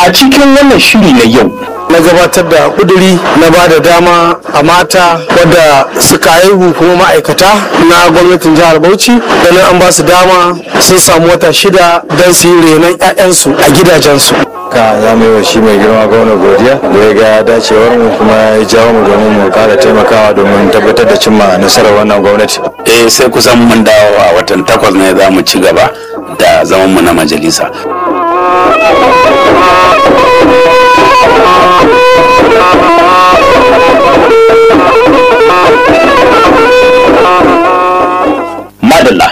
a cikin wannan shiri na yau na gabatar da kuduri na ba da dama a mata wadda suka haihu kuma ma'aikata na gwamnatin jihar bauchi ganin an ba su dama sun samu wata shida don su yi renon 'ya'yansu a gidajensu ka za mu yi wa shi mai girma gwamna godiya da ya ga dacewar mu kuma ya jawo mu domin mu kara taimakawa domin tabbatar da cimma nasarar wannan gwamnati eh sai kusan mun dawo a watan takwas ne za mu ci gaba da zaman mu na majalisa madalla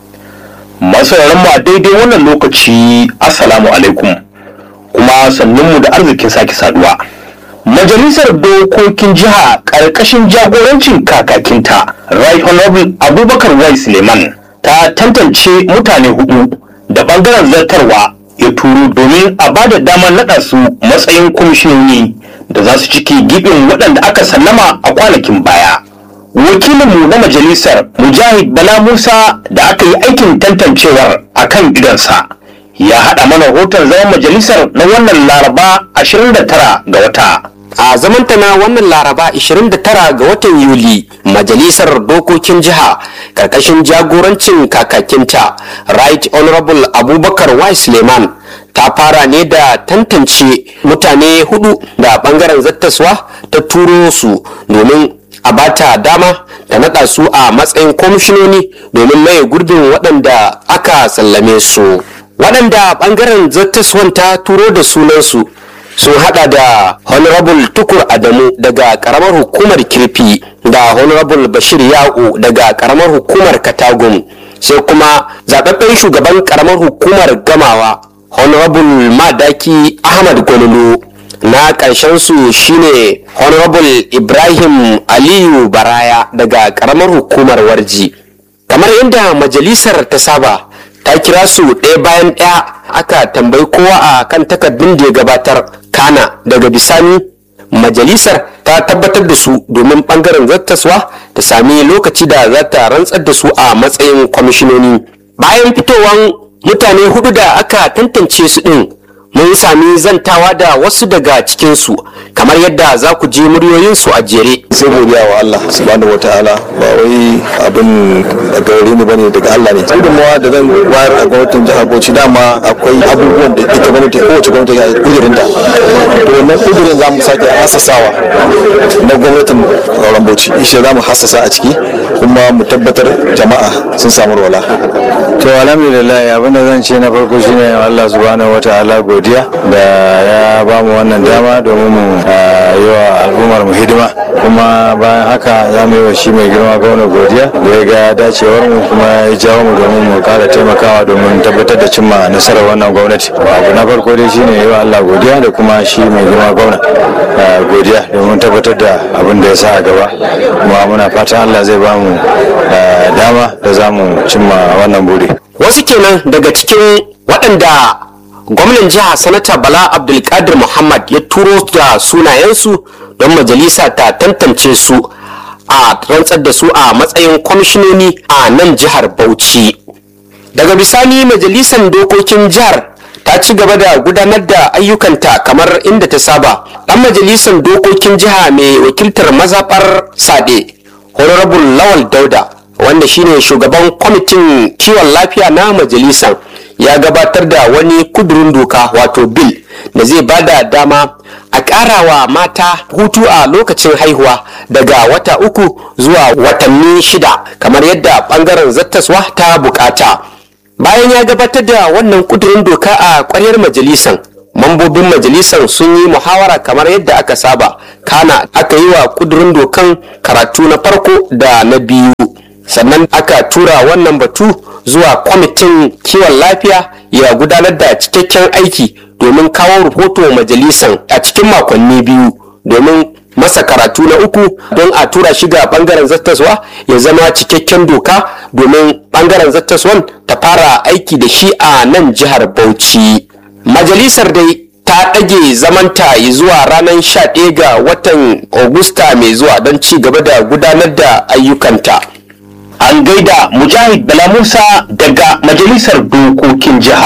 masu mu a daidai wannan lokaci assalamu alaikum kuma sannunmu da arzikin sake saduwa majalisar dokokin jiha ƙarƙashin jagorancin kakakinta right honorable abubakar wai suleiman ta tantance mutane hudu da ɓangaren zartarwa ya turo domin a ba da damar naɗa su matsayin kwamishinoni da za su ciki gibin waɗanda aka sallama a kwanakin baya wakilinmu na majalisar mujahid bala musa da aka yi aikin tantancewar a kan gidansa ya haɗa mana rahoton zaman majalisar na wannan laraba 29 ga wata a zamanta na wannan laraba 29 ga watan yuli majalisar dokokin jiha karkashin jagorancin kakakinta right honorable abubakar y suleiman ta fara ne da tantance mutane hudu da bangaren zattaswa ta turo su domin a bata dama ta nada su a matsayin kwamishinoni domin maye gurbin waɗanda aka sallame su waɗanda ɓangaren zattaswan ta turo da sunansu sun hada da honorable tukur adamu daga karamar hukumar kirfi da honorable bashir ya'u daga karamar hukumar katagun sai kuma zababben shugaban karamar hukumar gamawa honorable madaki ahmad gololo na ƙarshen su shine honorable ibrahim aliyu baraya daga karamar hukumar warji kamar inda majalisar ta saba ta kira su ɗaya bayan ɗaya aka tambayi kowa a kan takardun da ya gabatar kana daga bisani majalisar ta tabbatar da su domin ɓangaren zattaswa ta sami lokaci da za ta rantsar da su a matsayin kwamishinoni bayan fitowan mutane hudu da aka tantance su ɗin mun sami zantawa da wasu daga cikinsu kamar yadda za ku ji muryoyinsu a jere sai godiya wa Allah subhanahu wataala ba wai abin daga gare ni bane daga Allah ne gudunmawa da zan wayar a gwamnatin jihar Bauchi dama akwai abubuwan da ita gwamnati kowace gwamnati ga kudirin ta to wannan kudirin za mu sake hasasawa na gwamnatin sauran Bauchi ishe za mu hasasa a ciki kuma mu tabbatar jama'a sun samu rola to alhamdulillah abin da zan ce na farko shine Allah subhanahu wataala godiya da ya ba mu wannan dama domin mu yi wa al'ummar mu hidima kuma bayan haka za mu yi wa shi mai girma gwamna godiya da ya ga dacewar mu kuma ya jawo mu domin mu kara taimakawa domin tabbatar da cimma nasarar wannan gwamnati abu na farko dai shine yi wa Allah godiya da kuma shi mai girma gwamna godiya domin tabbatar da abin da ya sa a gaba kuma muna fatan Allah zai ba mu dama da za mu cimma wannan buri wasu kenan daga cikin waɗanda gwamnan jiha sanata bala abdulkadir muhammad ya turo da sunayensu don majalisa ta tantance su a rantsar da su a matsayin kwamishinoni a nan jihar bauchi daga bisani majalisar dokokin jihar ta ci gaba da gudanar da ayyukanta kamar inda ta saba dan majalisar dokokin jiha mai wakiltar mazaɓar sade honorable lawal dauda wanda shine shugaban kwamitin kiwon lafiya na majalisar ya gabatar da wani kudurin doka wato bil da zai bada dama a ƙarawa mata hutu a lokacin haihuwa daga wata uku zuwa watanni shida kamar yadda ɓangaren zattaswa ta bukata bayan ya gabatar da wannan kudurin doka a ƙwaryar majalisan mambobin majalisar sun yi muhawara kamar yadda aka saba kana aka yi wa kudurin dokan karatu na farko da na biyu sannan aka tura wannan batu zuwa kwamitin kiwon lafiya ya gudanar da cikakken aiki domin kawo rahoto majalisan a cikin makonni biyu domin masa karatu na uku don a tura shi ga bangaren zattaswa ya zama cikakken doka domin bangaren zattaswan ta fara aiki da shi a nan jihar bauchi majalisar dai ta ɗage zamanta zuwa ranar 11 ga watan Agusta mai zuwa don ci gaba da gudanar da ayyukanta. an gaida mujahid bala musa daga majalisar dokokin jiha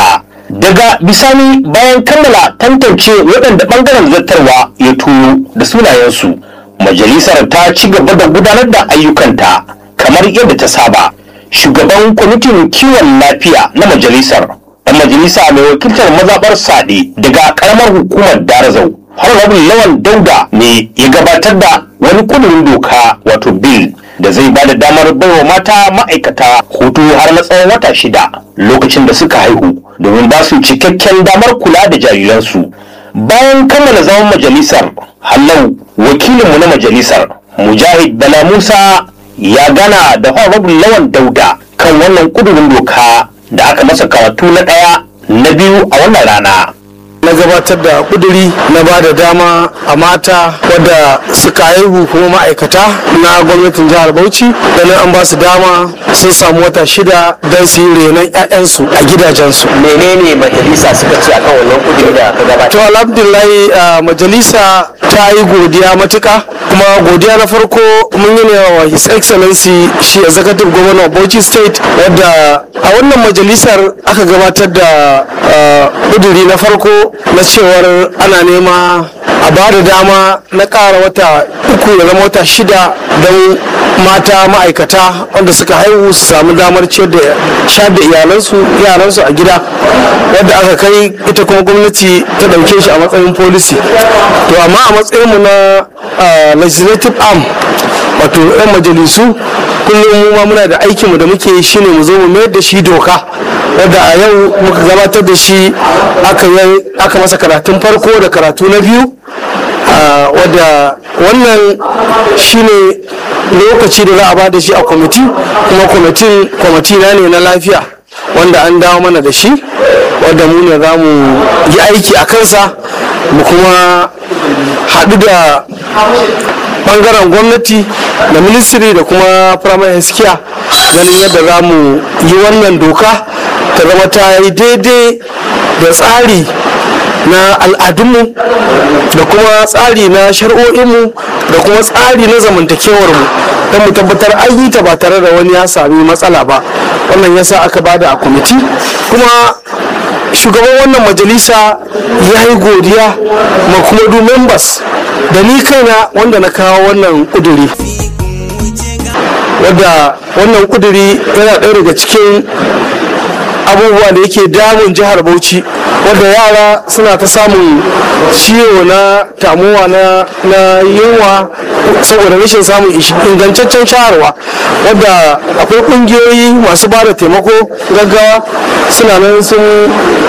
daga bisani bayan kammala tantance waɗanda ɓangaren zartarwa ya turo da sunayensu majalisar ta ci gaba da gudanar da ayyukanta kamar yadda ta saba shugaban kwamitin kiwon lafiya na majalisar ɗan majalisa mai wakiltar mazaɓar sade daga ƙaramar hukumar darazau honorable lawan dauda ne ya gabatar da wani kudurin doka wato bill da zai ba da damar baiwa mata ma'aikata hutu har na tsawon wata shida lokacin da suka haihu domin ba su cikakken damar kula da jariransu bayan kammala zaman majalisar hallau wakilinmu na majalisar mujahid bala musa ya gana da honorable lawan dauda kan wannan kudurin doka da aka masa karatu na ɗaya na biyu a wannan rana na gabatar da kuduri na ba da dama a mata wadda suka haihu kuma ma'aikata na gwamnatin jihar bauchi ganin an ba su dama sun samu wata shida don su yi renon 'ya'yansu a gidajensu menene majalisa suka ce akan wannan kudiri da ka gabatar to alhamdulillahi a majalisa ta yi godiya matuka kuma godiya na farko mun yi ne wa his excellency shi executive governor of bauchi state wadda a wannan majalisar aka gabatar da kuduri na farko na cewar ana nema a ba da dama na ƙara wata uku da zama wata shida don mata ma'aikata wanda suka haihu su samu damar ciyar da sha da iyalansu yaransu a gida wadda aka kai ita kuma gwamnati ta ɗauke shi a matsayin policy to amma a matsayinmu na legislative arm wato 'yan majalisu kullum mu ma muna da aikinmu da muke shine mu zo mu mayar da shi doka wadda a yau muka gabatar da shi aka masa karatun farko da karatu na biyu wadda wannan shine lokaci da za a ba da shi a kwamiti kuma kwamitin kwamiti na ne na lafiya wanda an dawo mana da shi wadda mu ne za mu yi aiki a kansa mu kuma haɗu da bangaren gwamnati da ministry da kuma primary health care ganin yadda za mu yi wannan doka ta zama ta yi daidai da tsari na al'adunmu da kuma tsari na shari'o'inmu da kuma tsari na zamantakewarmu don mu tabbatar an yi ta ba tare da wani ya sami matsala ba wannan yasa aka bada a kwamiti kuma shugaban wannan majalisa ya yi godiya ma kuma du members da ni kaina wanda na kawo wannan kuduri wadda wannan kuduri yana ɗaya daga cikin abubuwa da yake damun jihar bauchi wadda yara suna ta samun ciwo na tamuwa na yunwa saboda rashin samun ingantaccen shaharwa wadda akwai kungiyoyi masu ba da taimako gaggawa suna nan sun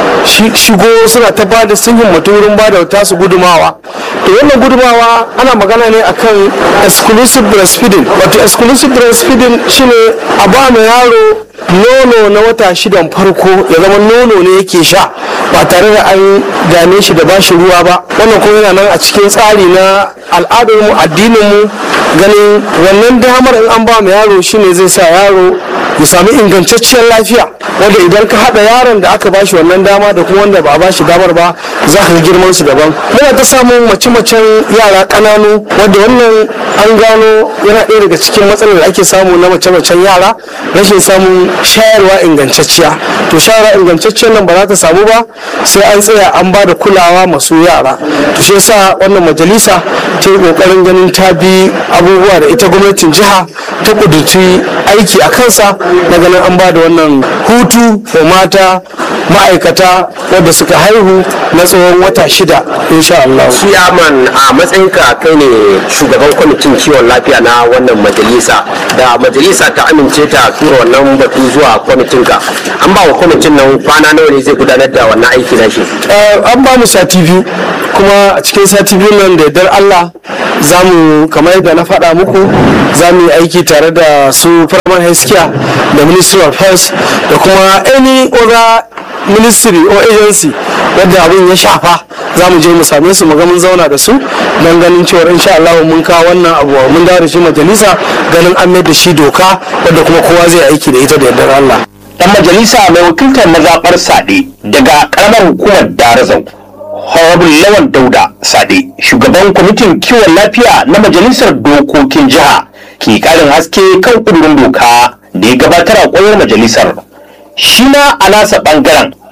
shigo suna ta ba da sun himmatu wurin ba da tasu gudumawa to wannan gudumawa ana magana ne akan exclusive breastfeeding wato exclusive breastfeeding shine a ba mu yaro nono na wata shidan farko ya zama nono ne yake sha ba tare da an dame shi da bashi ruwa ba wannan kuma yana nan a cikin tsari na al'adarmu addininmu ganin wannan damar in an ba mu yaro shine zai sa yaro ya sami ingantacciyar lafiya wanda idan ka haɗa yaron da aka bashi wannan dama da kuma wanda ba a bashi damar ba za ka ga girman su daban muna ta samun mace-macen yara ƙananu wanda wannan an gano yana ɗaya daga cikin matsalar da ake samu na mace-macen yara rashin samun shayarwa ingantacciya to shayarwa ingantacciyar nan ba za ta samu ba sai an tsaya an ba da kulawa masu yara to shi yasa wannan majalisa ta yi kokarin ganin ta bi abubuwa da ita gwamnatin jiha ta kudurci aiki a kansa na ganin an ba da wannan hutu wa mata ma'aikata wadda suka haihu na tsawon wata shida insha Allah. Ciyaman a matsayinka kai ne shugaban kwamitin kiwon lafiya na wannan majalisa da majalisa ta amince ta tura wannan batu zuwa kwamitinka an ba wa kwamitin nan kwana nawa ne zai gudanar da wannan aiki na shi. an ba mu sati biyu kuma a cikin sati biyu nan da yardar Allah za mu kamar yadda na faɗa muku za mu yi aiki tare da su Farman Healthcare da Ministry of Health da kuma any other ministry or agency wadda abin ya shafa za mu je mu same su mu ga mun zauna da su don ganin cewa insha Allah mun kawo wannan abu mun dawo da shi majalisa ganin an mai da shi doka wadda kuma kowa zai aiki da ita da yardar Allah. dan majalisa mai wakiltar mazaɓar sade daga ƙaramar hukumar darazau honorable lawan dauda sade shugaban kwamitin kiwon lafiya na majalisar dokokin jiha ke ƙarin haske kan ƙudurin doka da ya gabatar a ƙwayar majalisar shi ma a nasa ɓangaren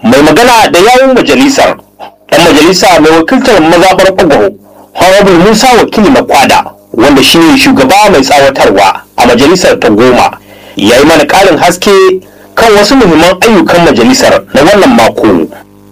mai magana da yawun majalisar ɗan majalisa mai wakiltar mazaɓar ɓagwaro honorable musa wakili na kwada wanda shine shugaba mai tsawatarwa a majalisar ta goma ya yi mana ƙarin haske kan wasu muhimman ayyukan majalisar na wannan mako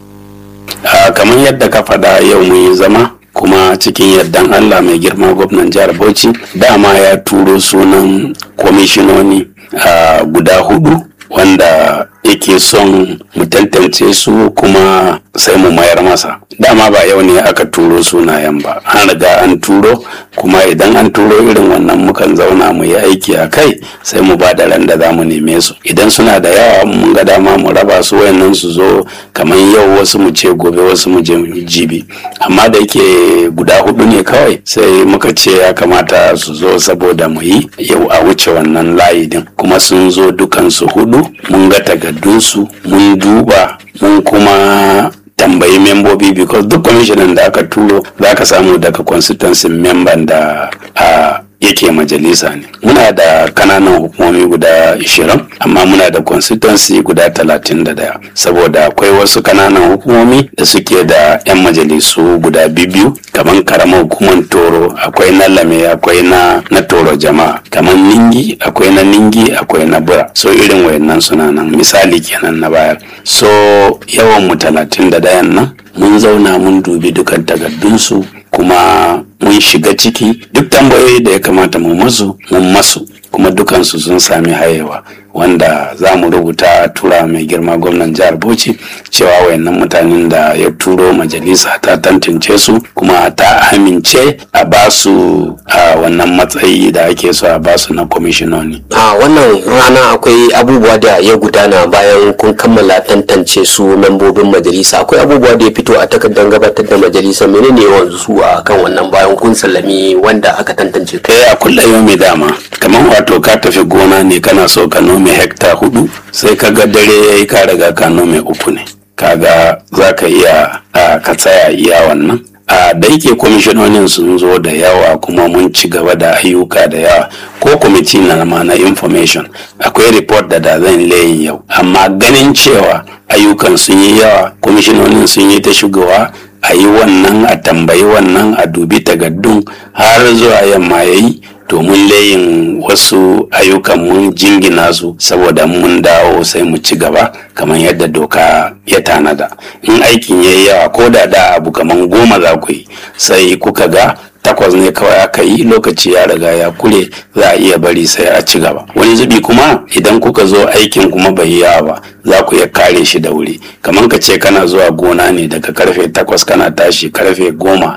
a kamar yadda ka faɗa yau mun yi zama kuma cikin yardan allah mai girma gwamnan jihar bauchi dama ya turo sunan kwamishinoni a guda hudu wanda yake son mu tantance su kuma sai mu mayar masa dama ba yau ne aka turo sunayen ba an riga an turo kuma idan an turo irin wannan mukan zauna mu yi aiki a kai sai mu ba da ran da za mu neme su idan suna da yawa mun ga dama mu raba su wayannan su zo kamar yau wasu mu ce gobe wasu mu je jibi amma da yake guda hudu ne kawai sai muka ce ya kamata su zo saboda mu yi yau a wuce wannan layi din kuma sun zo dukansu hudu mun ga takardunsu mun duba mun kuma tambayi membobi because duk kwamishinan da aka turo za ka samu daga constituency member da a yake majalisa ne muna da kananan hukumomi guda 20 amma muna da constituency guda 31 saboda akwai wasu kananan hukumomi da suke da 'yan majalisu guda biyu kamar karamar hukumar toro akwai na lame akwai na na toro jama'a kamar ningi akwai na ningi akwai na bura so irin wayannan suna nan misali kenan na bayar so yawan mu 31 nan mun zauna mun dubi dukan takardunsu kuma mun shiga ciki duk tambayoyi da ya kamata mu masu mun masu kuma dukansu sun sami hayewa wanda za mu rubuta tura mai girma gwamnan jihar bauchi cewa wayannan mutanen da ya turo majalisa ta tantance su kuma ta amince a basu a wannan matsayi da ake so a basu na kwamishinoni a wannan rana akwai abubuwa da ya gudana bayan kun kammala tantance su membobin majalisa akwai abubuwa da ya fito a takardar gabatar da majalisa menene yawan su a kan wannan bayan kun sallami wanda aka tantance kai a kulla yau mai dama kamar wato ka tafi gona ne kana so ka nome hekta hudu sai ka ga dare ya yi ka riga ka nome uku ne kaga za ka iya ka tsaya iya wannan a da yake kwamishinonin sun zo da yawa kuma mun ci gaba da ayyuka da yawa ko kwamiti na ma na information akwai report da da zan layin yau amma ganin cewa ayyukan sun yi yawa kwamishinonin sun yi ta shigowa a yi wannan a tambayi wannan a dubi tagaddun har zuwa yamma ya yi domin layin wasu ayyukan mun jingina su saboda mun dawo sai mu ci gaba kamar yadda doka ya tanada in aikin ya yi yawa ko da da abu kamar goma za ku yi sai kuka ga takwas ne kawai aka yi lokaci ya riga ya kure za a iya bari sai a ci gaba wani zubi kuma idan kuka zo aikin kuma bai yi yawa ba za ku iya kare shi da wuri kamar ka ce kana zuwa gona ne daga karfe takwas kana tashi karfe goma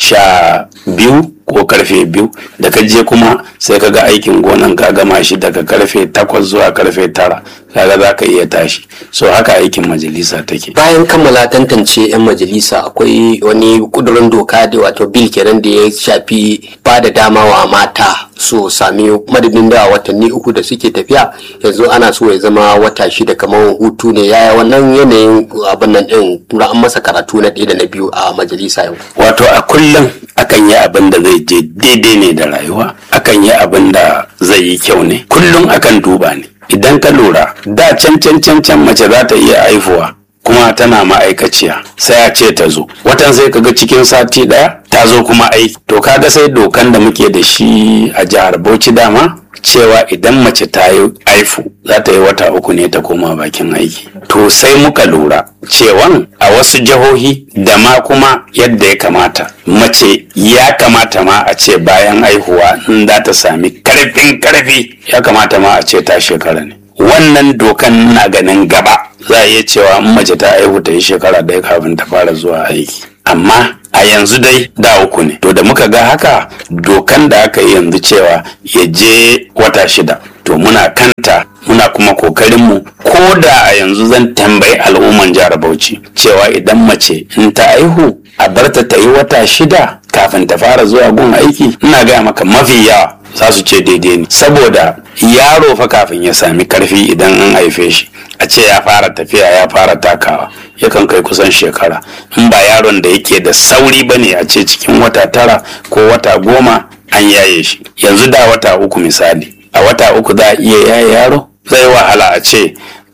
sha biyu ko karfe biyu da ka je kuma sai ka ga aikin gonan ka gama shi daga karfe takwas zuwa karfe tara kaga za ka iya tashi so haka aikin majalisa take bayan kammala tantance 'yan majalisa akwai wani kudurin doka da wato bil kenan da ya shafi ba da dama wa mata su sami madadin da watanni uku da suke tafiya yanzu ana so ya zama wata shida kamar hutu ne yaya wannan yanayin abin nan din an masa karatu na ɗaya da na biyu a majalisa yau wato a kullum akan yi abin da zai je daidai ne da rayuwa akan yi abin da zai yi kyau ne kullum akan duba ne idan ka lura da can can can can mace za ta iya haifuwa kuma tana ma'aikaciya sai a ce ta zo watan sai kaga cikin sati daya ta zo kuma aiki to kaga sai dokan da muke da shi a jihar bauchi dama cewa idan mace ta yi haifu za ta yi wata uku ne ta koma bakin aiki to sai muka lura cewan a wasu jihohi da ma kuma yadda ya kamata mace ya kamata ma a ce bayan haihuwa in za ta sami karfin karfi ya kamata ma a ce ta shekara ne wannan dokan na ganin gaba za a iya cewa in mace ta haihu ta yi shekara ɗaya kafin ta fara zuwa aiki amma a yanzu dai da uku ne to da muka ga haka dokan da aka yi yanzu cewa ya je wata shida to muna kanta muna kuma kokarinmu ko da a yanzu zan tambayi al'umman jihar bauchi cewa idan mace in ta aihu a barta ta yi wata shida kafin ta fara zuwa gun aiki ina gaya maka mafi yawa za su ce daidai ne saboda yaro fa kafin ya sami karfi idan an haife shi a ce ya fara tafiya ya fara takawa yakan kai kusan shekara in ba yaron da yake da sauri ba ne a ce cikin wata tara ko wata goma an yaye shi yanzu da wata uku misali a wata uku za a iya yaye yaro zai wahala a ce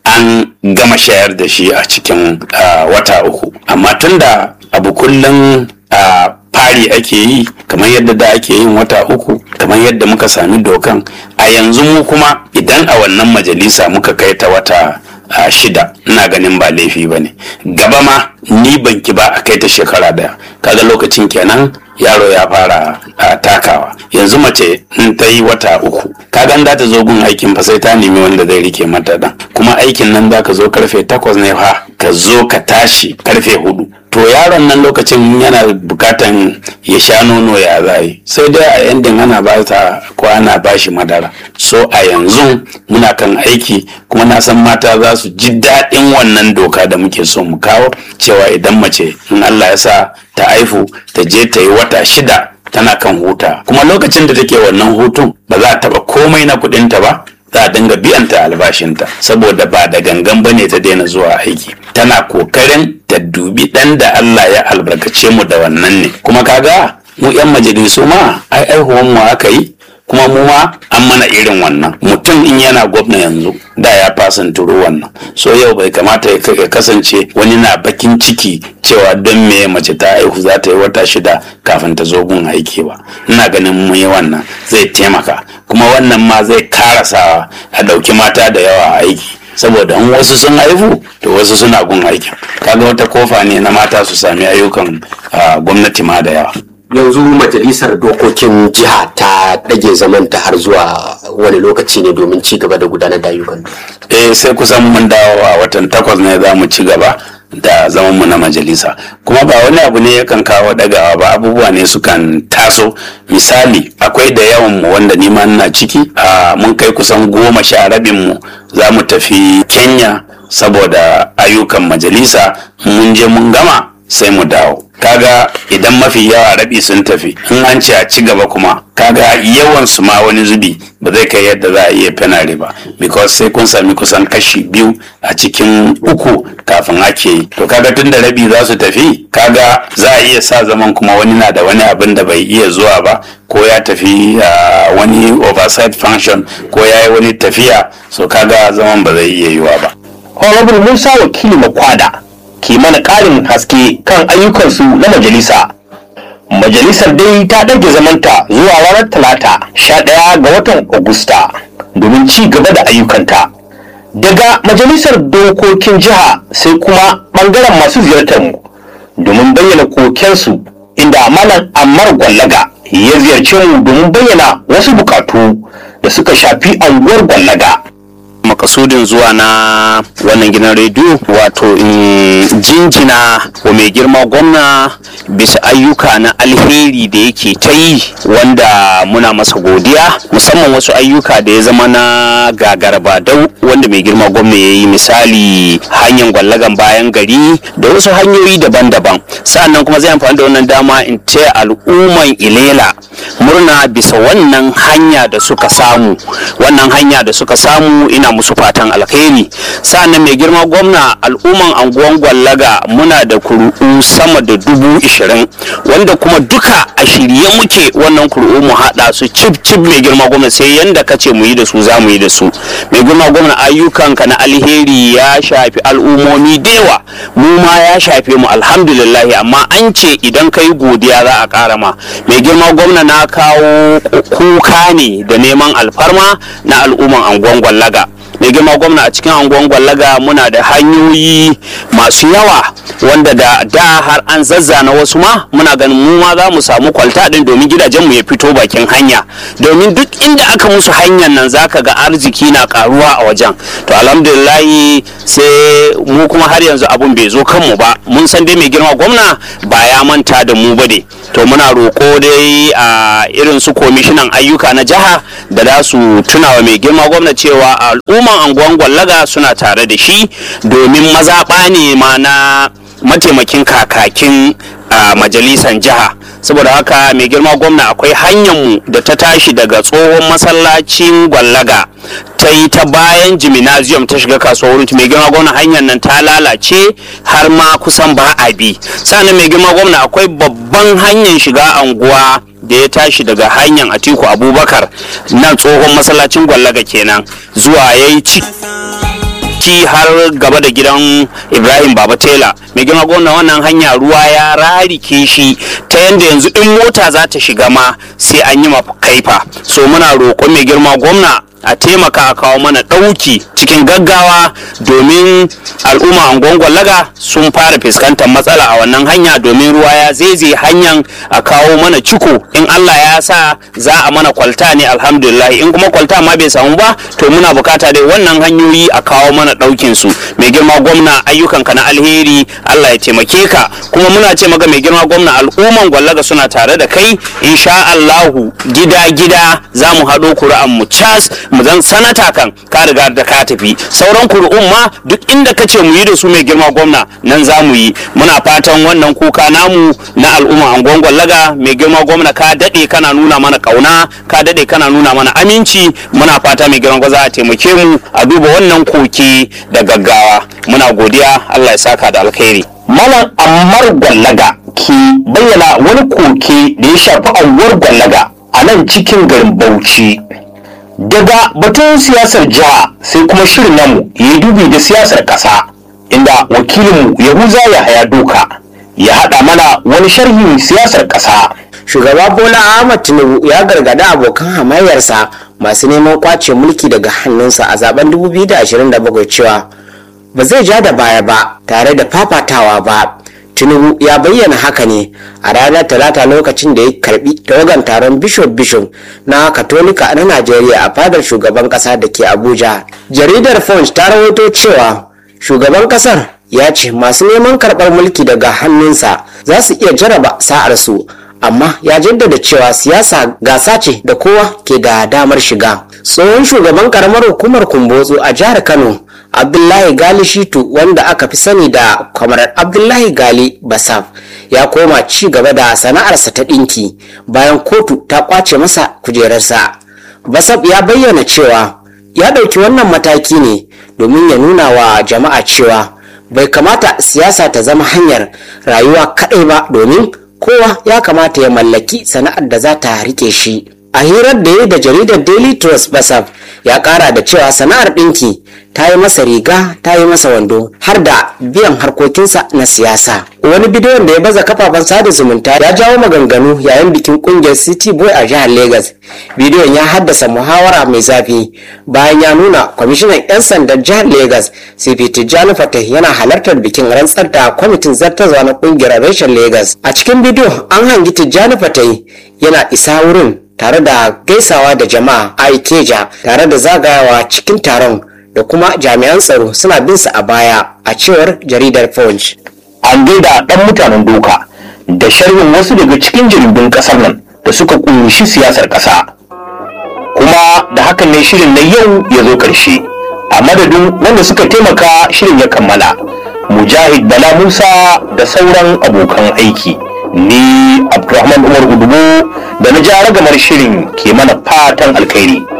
an gama shayar da shi a cikin ah, wata uku amma tunda abu kullum a fari ake yi kamar yadda da ake yin wata uku kamar yadda muka sami dokan a yanzu mu kuma idan a wannan majalisa muka kai ta wata a shida ina ganin ba laifi ba ne gaba ma ni banki ba a kai ta shekara daya kaga lokacin kenan yaro ya fara a, takawa yanzu mace in ta yi wata uku kaga za ta zo gun aikin fa sai ta nemi wanda zai rike mata dan kuma aikin nan za ka zo karfe takwas ne fa ka zo ka tashi karfe hudu to yaron nan lokacin yana bukatan ya sha nono ya zai sai dai a yandin ana ba ta ko ana ba shi madara so a yanzu muna kan aiki kuma na san mata za su ji daɗin wannan doka da muke so mu kawo cewa idan mace in Allah ya sa ta haifu ta je ta yi wata shida tana kan huta kuma lokacin da take wannan hutun ba za a taɓa komai na kuɗinta ba za a dinga biyanta albashinta saboda ba da gangan bane ta daina zuwa aiki tana kokarin ta dubi ɗan da Allah ya albarkace mu da wannan ne kuma kaga mu 'yan majalisu ma ai aihuwan mu aka yi kuma mu ma an mana irin wannan mutum in yana gwamna yanzu da ya fasan turu wannan so yau bai kamata ya ya kasance wani na bakin ciki cewa don me mace ta haihu za ta yi wata shida kafin ta zo gun aiki ba ina ganin mu yi wannan zai taimaka kuma wannan ma zai karasawa a ɗauki mata da yawa a aiki saboda in wasu sun haihu to wasu suna gun aikin kaga wata kofa ne na mata su sami ayyukan ah, gwamnati ma da yawa yanzu majalisar dokokin jiha ta ɗage zamanta har zuwa wani lokaci ne domin ci gaba da gudanar da ayyukan eh sai kusan mun dawo a watan takwas ne za mu ci gaba da zamanmu na majalisa kuma ba wani abu ne yakan kawo dagawa ba abubuwa ne sukan taso misali akwai da yawan mu wanda ni ma ina ciki a mun kai kusan goma sha rabin mu za mu tafi kenya saboda ayyukan majalisa mun je mun gama sai mu dawo kaga idan mafi yawa rabi sun tafi in an ce a ci gaba kuma kaga yawan su ma wani zubi ba zai kai yadda za a iya fenare ba because sai kun sami kusan kashi biyu a cikin uku kafin ake yi to kaga tun da rabi za su tafi kaga za a iya sa zaman kuma wani na da wani abin da bai iya zuwa ba ko ya tafi a wani oversight function ko ya yi wani tafiya so kaga zaman ba zai iya yiwa ba honorable musa wakili makwada ke mana ƙarin haske kan ayyukansu na majalisa majalisar dai ta ɗage zamanta zuwa ranar talata 11 ga watan agusta domin ci gaba da ayyukanta daga majalisar dokokin jiha sai kuma ɓangaren masu ziyartar mu domin bayyana kokensu inda malam ammar gwallaga ya ziyarce mu domin bayyana wasu bukatu da suka shafi anguwar gwallaga makasudin zuwa na wannan gidan rediyo wato in jinjina wa mai girma gwamna bisa ayyuka na alheri da yake ta yi wanda muna masa godiya musamman wasu ayyuka da ya zama na gagaraba dau wanda mai girma gwamna ya yi misali hanyar gwallagan bayan gari da wasu hanyoyi daban-daban sa'annan kuma zai amfani da wannan dama in taya al'umman ilela murna bisa wannan hanya da suka samu wannan hanya da suka samu ina musu fatan alkhairi sa'annan mai girma gwamna al'umman anguwan gwallaga muna da kuru'u sama da dubu ishirin wanda kuma duka a shirye muke wannan kuru'u mu haɗa su cip cip mai girma gwamna sai yanda ka ce mu yi da su za mu yi da su mai girma gwamna ayyukanka na alheri ya shafi al'ummomi da yawa mu ma ya shafe mu alhamdulillahi amma an ce idan ka yi godiya za a ƙara ma mai girma gwamna na kawo kuka ne da neman alfarma na al'umman anguwan gwallaga mai girma gwamna a cikin anguwan gwallaga muna da hanyoyi masu yawa wanda da da har an zazzana wasu ma muna ganin mu ma za mu samu kwalta din domin gidajenmu ya fito bakin hanya domin duk inda aka musu hanyar nan zaka ga arziki na karuwa a wajen to alhamdulillahi sai mu kuma har yanzu abun bai zo kanmu ba mun san dai mai girma gwamna ba ya manta da mu ba ne to muna roƙo dai a irin su komishinan ayyuka na jiha da za su tunawa mai girma gwamna cewa al'umman anguwan gwallaga suna tare da shi domin mazaɓa ne ma na mataimakin kakakin a majalisan jiha saboda haka mai girma gwamna akwai hanyarmu da ta tashi daga tsohon masallacin gwallaga ta yi ta bayan jiminaziyum ta shiga kasuwar wurin mai girma gwamna hanyar nan ta lalace har ma kusan ba a bi sannan mai girma gwamna akwai babban hanyar shiga anguwa da ya tashi daga hanyar atiku abubakar nan tsohon masallacin gwallaga kenan zuwa ya yi bauchi har gaba da gidan ibrahim baba tela mai girma gwamna wannan hanya ruwa ya rarike shi ta yadda yanzu in mota za ta shiga ma sai an yi kaifa so muna roƙon mai girma gwamna a taimaka a kawo mana ɗauki cikin gaggawa domin al'umma angon laga sun fara fuskantar matsala a wannan hanya domin ruwa ya zeze hanyar a kawo mana ciko in allah ya sa za a mana kwalta ne alhamdulillah in kuma kwalta ma bai samu ba to muna bukata dai wannan hanyoyi a kawo mana ɗaukin su mai girma gwamna ayyukanka na alheri allah ya taimake ka kuma muna ce maka mai girma gwamna al'umman gwallaga suna tare da kai insha allahu gida gida za mu haɗo kuri'an mu cas mu zan sanata kan ka riga da ka tafi sauran kuri'un ma duk inda ka ce mu yi da su mai girma gwamna nan za mu yi muna fatan wannan kuka namu na al'umma angon gwallaga mai girma gwamna ka daɗe kana nuna mana ƙauna ka daɗe kana nuna mana aminci muna fata mai girma gwamna a taimake mu a duba wannan koke da gaggawa muna godiya allah ya saka da alkhairi Malam Ammar Gwallaga ke bayyana wani koke da ya shafi anguwar Gwallaga a nan cikin garin Bauchi. Daga batun siyasar jiha sai kuma shirin namu ya yi dubi da siyasar ƙasa inda wakilinmu Yahuza Yahaya Doka ya haɗa mana wani sharhin siyasar ƙasa. shugaba bola ahmad tinubu ya gargada abokan hamayyarsa masu neman kwace mulki daga hannunsa a zaben 2027 cewa ba zai ja da baya ba tare da fafatawa ba tinubu ya bayyana haka ne a ranar talata lokacin da ya karbi tawagan taron bishop bishop na katolika na najeriya a fadar shugaban kasa da ke abuja jaridar punch ta rawaito cewa shugaban kasar ya ce masu neman karɓar mulki daga hannunsa za su iya jaraba sa'arsu amma ya jaddada cewa siyasa gasa ce da kowa ke da damar shiga tsohon shugaban karamar hukumar kumbotso a jihar kano abdullahi gali shitu wanda aka fi sani da kwamarar abdullahi gali basaf ya koma ci gaba da sana'arsa ta ɗinki bayan kotu ta kwace masa kujerarsa basaf ya bayyana cewa ya ɗauki wannan mataki ne domin ya nuna wa jama'a cewa bai kamata siyasa ta zama hanyar rayuwa kaɗai ba domin kowa ya kamata ya mallaki sana'ar da za ta rike shi a hirar da ya da jaridar daily trust basaf ya kara da cewa sana'ar ɗinki ta yi masa riga ta yi masa wando har da biyan harkokinsa na siyasa wani bidiyon da ya baza kafafen sada zumunta ya jawo maganganu yayin bikin kungiyar city boy a jihar lagos bidiyon ya haddasa muhawara mai zafi bayan ya nuna kwamishinan 'yan sandan jihar lagos cp tijjani fatah yana halartar bikin rantsar da kwamitin zartarwa na kungiyar reshen lagos a cikin bidiyo an hangi tijjani fatah yana isa wurin tare da gaisawa da jama'a a ikeja tare da zagayawa cikin taron da kuma jami'an tsaro suna bin su a baya a cewar jaridar punch An gaida ɗan mutanen doka da sharhin wasu daga cikin jaridun ƙasar nan da suka ƙunshi siyasar ƙasa. Kuma da hakan ne shirin na yau ya zo ƙarshe. A madadin wanda suka taimaka shirin ya kammala. Mujahid Bala Musa da sauran abokan aiki. Ni Abdulrahman Umar Udubo da na ja ragamar shirin ke mana fatan alkhairi.